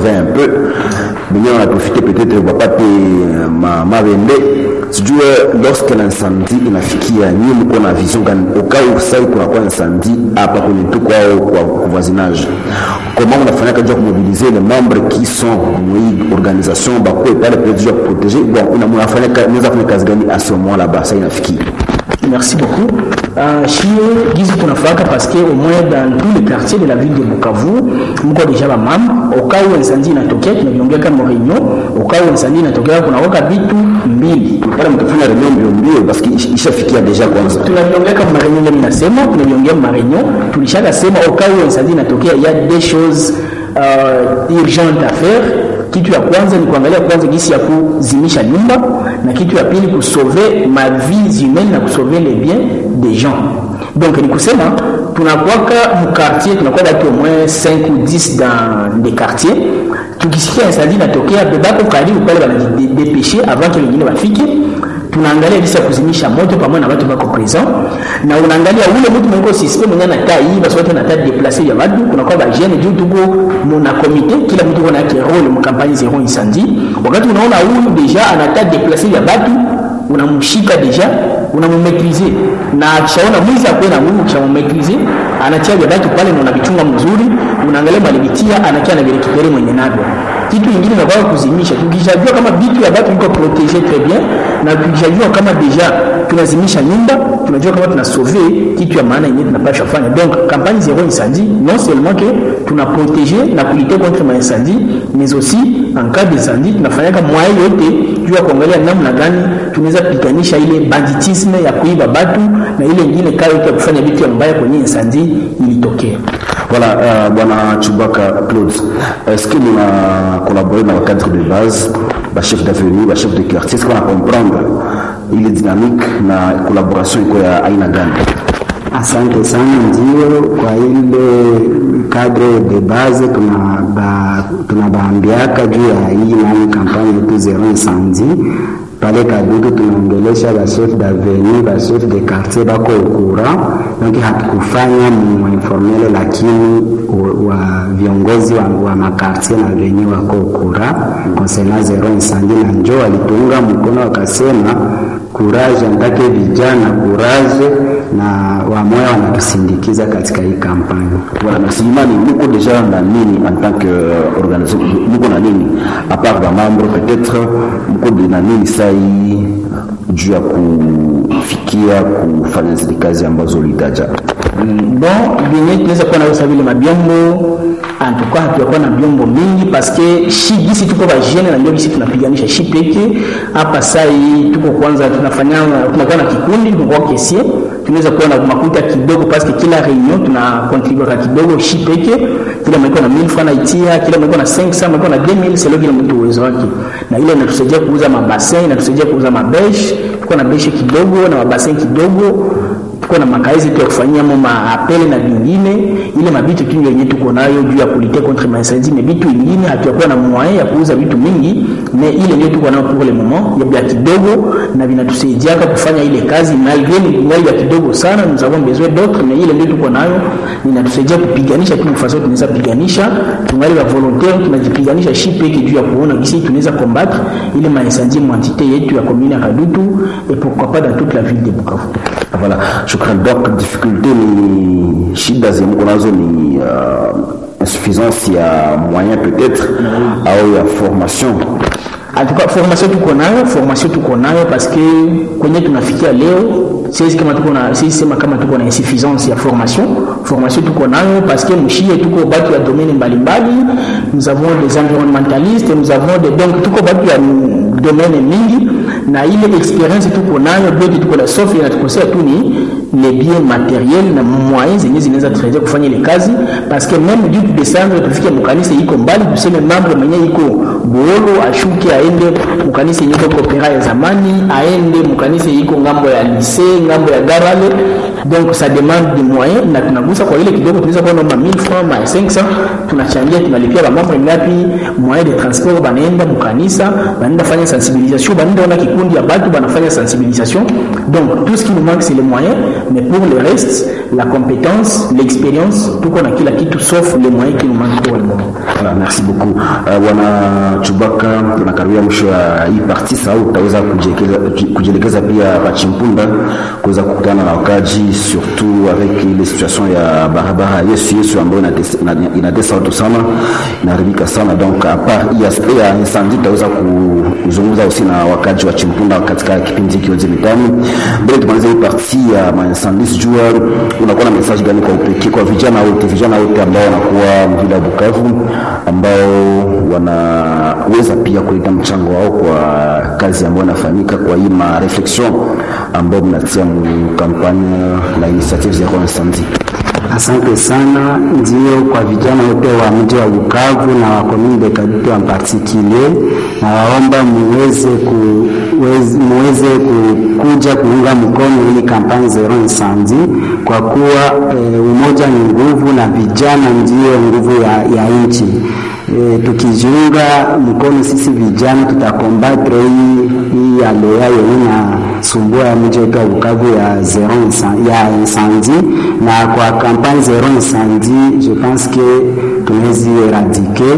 sauver un peu wenyewe wanaprofite peut-être wapate uh, ma, mawembe sijue lorsque l'incendie inafikia nyie mko na vision gani ukau sai kunakuwa incendie hapa kwenye tuko au kwa kwa voisinage comment unafanyaka jua kumobiliser les membres qui sont mwi organisation bakuwe pale peut-être jua kuprotéger bon una mnafanya unaweza fanya kazi gani à ce moment là-bas ça inafikia Merci beaucoup. Euh, chie gizi tunafaka parce que au moins dans tous les quartiers de la ville de Bukavu mko deja ba mam au cas où incendie inatokea tunaviongea kama réunion au cas où incendie inatokea kuna waka vitu mbili pale mtafanya reunion mbio mbio parce que ishafikia deja kwanza tunaviongea kama réunion ndio ninasema tunaviongea ma réunion tulishaka sema au cas où incendie inatokea il y a des choses euh, urgentes à faire kitu ya kwanza ni kuangalia kwanza gisi ya kuzimisha nyumba na kitu ya pili kusauver ma vies humaines na kusauver les biens des gens donc ni kusema tunakwaka mkartier tunakuwa batu au moins 5 ou 10 dans des quartiers tukisikia incendie natokea bebako karibu pale banajidepeshe avant que wengine wafike tunaangalia jinsi ya kuzimisha moto pamoja na watu wako present na unaangalia ule mtu mwenye system mwenye anataa hii basi watu wanataa deplacer ya watu kuna kwa bajene juu tuko mona komite kila mtu kuna yake role mu kampani zero incendie wakati unaona huyu deja anataa deplacer ya watu unamshika deja unamumetrize na akishaona mwizi akuwe na nguvu kishamumetrize anatia vya watu pale na unavichunga mzuri unaangalia malivitia anakia na virekipere mwenye navyo kitu ingine inakuwa kuzimisha tukishajua kama vitu ya watu viko protege très bien na tukishajua kama deja tunazimisha nyumba tunajua kama tuna sauver kitu ya maana yenyewe tunapasha kufanya donc campagne zero incendie non seulement que tuna protéger na kulite contre ma incendie mais aussi en cas d'incendie tunafanyaka moyen yote juu ya kuangalia namna gani tunaweza piganisha ile banditisme ya kuiba batu na ile ingine kaa yote ya kufanya vitu ya mbaya kwenye incendie ilitokea Voilà, euh, Bwana Chubaka Claude, est-ce que nous avons collaboré dans le cadre de base, bah, chef d'avenue, bah, chef de quartier, est-ce qu'on va comprendre ile dynamique na collaboration iko ya aina gani? Asante sana. Ndio, kwa ile cadre de base tunabaambiaka tuna juu ya hii nani kampani yetu zero incendie pale Kadutu tunaongelesha ba chef d'avenue ba chef de quartier bako ukura, donc hatukufanya muinformele, lakini wa viongozi wa, wa makartier na venye wako ukura concernant zero incendie, na njo walituunga mkono wakasema courage, antake vijana courage, na wamoya wanatusindikiza katika hii kampani. Voilà, merci Imani, muko deja na nini en tant que euh, organisation, muko na nini à part ba membre peut-être, muko na nini sai juu ya kufikia kufanya zile kazi ambazo ulitaja? Mm, bon vyenye tunaweza kuwa nausa vile mabyombo antuka hatuyakuwa na byombo mingi paske shi gisi tuko bajene na ndio gisi tunapiganisha shi peke hapa sai tuko kwanza tunafanya tunakuwa na kikundi tunakuwa kesie tunaweza kuwa na makuta kidogo paske kila reunion tuna contribue ka kidogo shi peke kila mwiko na 1000 francs naitia kila mwiko na 500 mwiko na 2000 selo kila mtu uwezo wake na ile inatusaidia kuuza mabasin inatusaidia kuuza mabesh tuko na beshe kidogo na mabasin kidogo tuko na makazi tu ya kufanyia mo maapele na vingine ile mabitu tu yenye tuko nayo juu ya kulite contre maincendie mais bitu ingine hatuyakuwa na moyen ya kuuza vitu mingi mais ile ndio tuko nayo pour le moment ya bia kidogo na vinatusaidiaka kufanya ile kazi malgré ni ngali ya kidogo sana nous avons besoin d'autres mais ile ndio tuko nayo inatusaidia kupiganisha tu façon tunaweza piganisha tungali wa volontaire tunajipiganisha shi peke juu ya kuona gisi tunaweza combattre ile maincendie mwantité yetu ya commune ya Kadutu et pourquoi pas dans toute la ville de Bukavu Voilà, shukran. Donc difficulté ni shida zenye nazo ni uh, insuffisance ya moyen peut-être au ya formation Atuka, formation tuko nayo formation tuko nayo parce que kwenye tunafikia leo siwezi kama tuko na siwezi sema kama tuko na insuffisance ya formation formation tuko nayo parce que mshie tuko batu ya domaine mbalimbali nous avons des environnementalistes nous avons des donc tuko batu ya domaine mingi na ile experience tuko nayo byote tuko na sauf inatukosea tu ni les biens matériels na moyens zenye zinaweza tusaidia kufanya ile kazi parce que même juu tudescendre tufike mkanisa iko mbali tuseme mambo mwenye iko boolo ashuke aende mkanisa yenye iko kopera ya zamani aende mkanisa iko ngambo ya lycée ngambo ya garale donc ça demande des moyens na tunagusa kwa ile kidogo tunaweza kuwa naomba 1000 francs ma 500 tunachangia tunalipia ba mambo ngapi moyen de transport banaenda mkanisa banaenda fanya sensibilisation banaenda ona kikundi ya batu banafanya sensibilisation donc tout ce qui nous manque c'est les moyens mais pour le reste la compétence l'expérience tuko na kila kitu sauf les moyens qui nous manquent pour le moment Voilà, merci beaucoup uh, bwana Chubaka, tunakaribia mwisho ya hii parti sau utaweza kujielekeza pia pa Chimpunda kuweza kukutana na wakaji surtout avec ile situation ya barabara Yesu Yesu ambayo inatesa watu sana, inaharibika sana. Donc a part hii aspect ya incendie tutaweza kuzungumza aussi na wakaji wa Chimpunda katika kipindi hiki yote mitani. Mbele tumalize hii parti ya ma incendie, sijua unakuwa na message gani kwa upekee kwa vijana wote, vijana wote ambao wanakuwa mjini ya Bukavu ambao wanaweza pia kuleta mchango wao kwa kazi ambayo inafanyika kwa hii ma reflexion ambayo mnatia mu kampanye la initiative zero incendie. Asante sana. Ndio, kwa vijana wote wa mji wa Bukavu na wa commune de Kadutu en particulier, na waomba muweze ku, muweze kuja kuunga mkono hii kampani zero incendie kwa kuwa e, umoja ni nguvu na vijana ndio nguvu ya, ya nchi. E, tukijiunga mkono sisi vijana tutakombatre hii hii aloya yenye na sumbua ya mji wetu wa Bukavu ya zero ya incendie, na kwa kampani zero incendie je pense que tunawezi eradike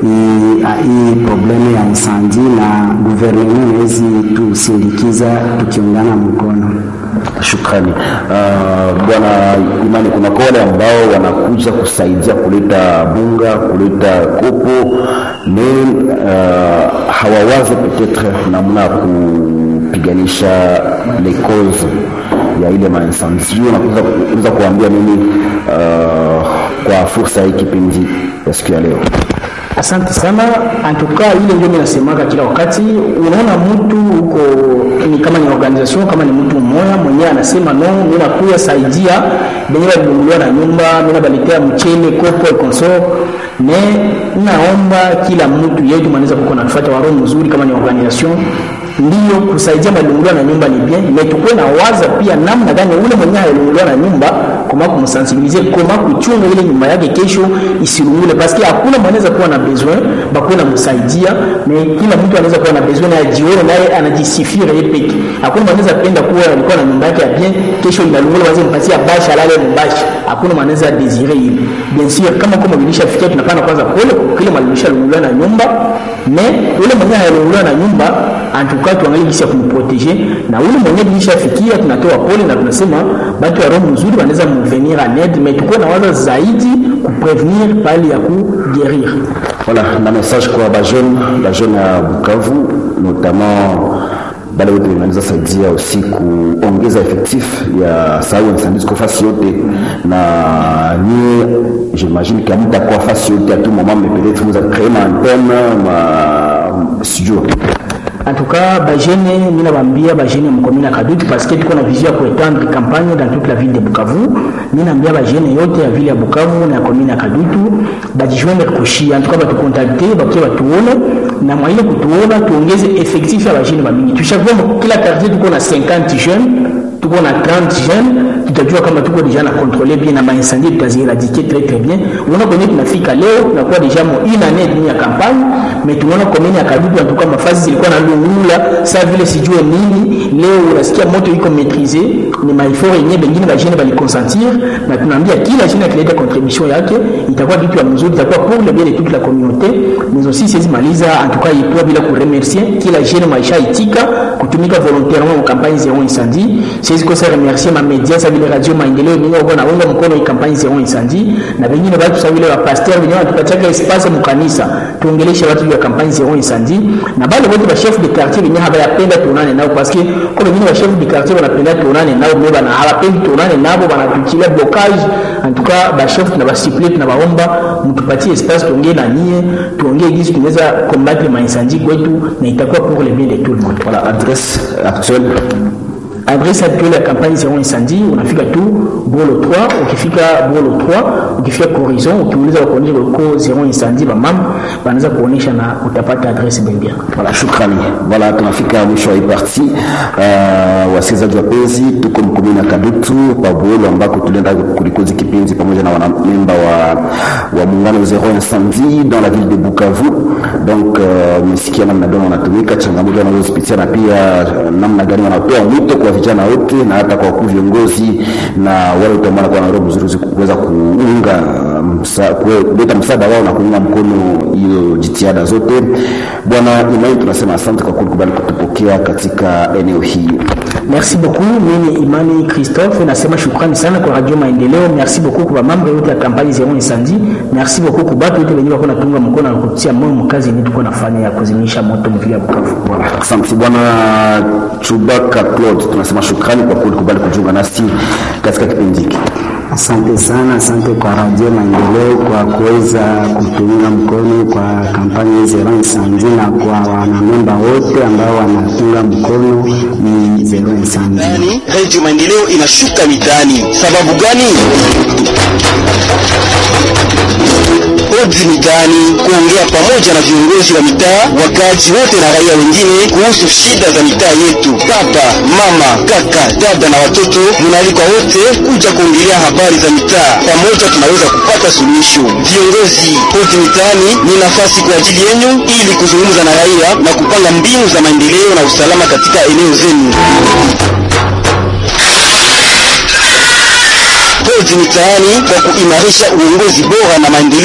hii probleme ya incendie, na gouvernement inawezi tusindikiza tukiungana mkono. Shukrani uh, bwana Imani, kuna wale ambao wanakuja kusaidia kuleta bunga kuleta kopo me uh, hawawaze petetre namna ya kupiganisha les causes ya ile maincendie. Sijui unaweza kuambia nini uh, kwa fursa hii kipindi ya siku ya leo? Asante sana. Antuka ile ndio minasemaka kila wakati, unaona mtu huko ni kama ni organization kama ni mtu mmoja mwenyewe anasema no, mimi nakuya saidia benye balunguliwa na nyumba, mimi nabaletea mchele kopo et consort ne naomba kila mtu yetu mwanaweza kuko nafuata waro mzuri kama ni organization ndiyo kusaidia malunguliwa na nyumba ni bien, mais tukuwe na waza pia namna gani ule mwenyewe alunguliwa na nyumba koma kumsensibilize koma kuchunga ile nyumba yake kesho isilungule, paske hakuna mwanaweza kuwa na besoin bakuwe na msaidia, mais kila mtu anaweza kuwa na besoin naye jione naye anajisifia yeye peke. Hakuna mwanaweza penda kuwa alikuwa na nyumba yake ya bien, kesho inalungula wazi mpatia bashi alale mbashi, hakuna mwanaweza desire ile. Bien sûr kama kama bilishafikia tunapana kwanza pole kwa kile malimisha lunguliwa na nyumba, mais ule mwenyewe alunguliwa na nyumba antuka tuangalie jinsi ya kumproteger na ule mwenyewe bilishafikia, tunatoa pole na tunasema batu ya roho mzuri wanaweza mvenir en aide, mais tukuwe na waza zaidi kuprevenir pali ya kuguérir. Voilà, na message kwa ba jeune ba jeune ya Bukavu notamment bale wote wanaweza saidia aussi kuongeza effectif ya sawa incendie kwa fasi yote, na nie j'imagine kama mtakuwa fasi yote à tout moment, mais peut-être vous avez créé ma antenne ma studio En tout cas, bajene mina bambia bajene mkomina Kadutu parce que tuko na vision ya kuetendre campagne dans toute la ville de Bukavu. Mina ambia bajene yote ya ville ya Bukavu na komina Kadutu bajijoindre kushi. En tout cas, batukontakte bakie batuone na mwaile kutuona tuongeze effectif ya bajene bamingi. Tushakuwa kila quartier tuko na 50 jeunes, tuko na 30 jeunes tutajua kama tuko deja na contrôler bien na maincendie tutaziéradiquer très très bien. Unaona kwenye tunafika leo tunakuwa deja mo une année demi ya campagne, mais tunaona komini ya Kadutu en tout cas mafasi zilikuwa na lungula saa vile sijue nini. Leo unasikia moto iko maîtrisé, ni maifort yenyewe bengine bajene baliconsentir, na tunaambia kila jene akileta contribution yake itakuwa kitu ya mzuri, itakuwa pour le bien de toute la communauté. Mais aussi siwezi maliza en tout cas ipoa bila kuremercier kila jene maisha itika kutumika volontairement mu campagne zero incendie. Siwezi kosa remercier ma media sa vile radio maendeleo yenyewe wako naunga mkono hii kampani zero incendie, na wengine watu sa vile wa pasteur wenyewe wanatupatia espace mu kanisa tuongeleshe watu juu ya kampani zero incendie, na bale wote ba chef de quartier wenyewe habayapenda tuonane nao parce que kwa wengine wa chef de quartier wanapenda tuonane nao, mais bana hawapendi tuonane nabo, wanatukilia blocage. En tout cas ba chef na ba supplie tunabaomba mtupatie espace tuongee na nyie, tuongee jinsi tunaweza combattre ma incendie kwetu, na itakuwa pour le bien de tout le monde. Voilà, adresse actuelle adresse actuelle ya kampani zero incendie unafika tu Bolo 3. Ukifika Bolo 3, ukifika Horizon, ukiuliza wakuonyesha uko zero incendie, bamama wanaweza kuonyesha na utapata adresse Bembia. Voilà, shukrani. Voilà, tunafika mwisho wa hii parti. Uh, wasikilizaji wapenzi, tuko mkomini na Kadutu pa Bolo ambako tulienda kulikozi kipindi pamoja na wanamemba wa, wa muungano zero incendie dans la ville de Bukavu. Donc uh, mesikia namna gani wanatumika, changamoto wanazozipitia na pia uh, namna gani wanatoa mwito kwa vijana wote na hata kwa wakuu viongozi na wale wote ambao wanakuwa na roho mzuri kuweza kuunga msa, kuleta msaada wao na kuunga mkono hiyo jitihada zote. Bwana Imani, tunasema asante kwa kukubali kutupokea katika eneo hii. Merci beaucoup. Mimi Imani Christophe nasema shukrani sana kwa Radio Maendeleo. Merci beaucoup kwa mambo yote ya kampani zero incendie. Merci beaucoup kwa watu wote wenyewe wako natunga mkono na kutia moyo mkazi yetu tuko nafanya ya kuzimisha moto mvia Bukavu. Voilà. Asante bwana Chubaka Claude, tunasema shukrani kwa kukubali kujiunga nasi katika kipindi hiki. Asante sana, asante kwa Radio Maendeleo kwa kuweza kutunga mkono kwa kampani Zero Incendie na kwa wanamemba wote ambao wanatunga mkono ni Zero Incendie. Radio Maendeleo inashuka mitaani. Sababu gani? Odi mitaani kuongea pamoja na viongozi wa mitaa, wakaaji wote na raia wengine kuhusu shida za mitaa yetu. Baba, mama, kaka, dada na watoto, mnaalikwa wote kuja kuongelea habari za mitaa. Pamoja tunaweza kupata suluhisho. Viongozi, odi mitaani ni nafasi kwa ajili yenu ili kuzungumza na raia na kupanga mbinu za maendeleo na usalama katika eneo zenu. Odi mitaani kwa kuimarisha uongozi bora na maendeleo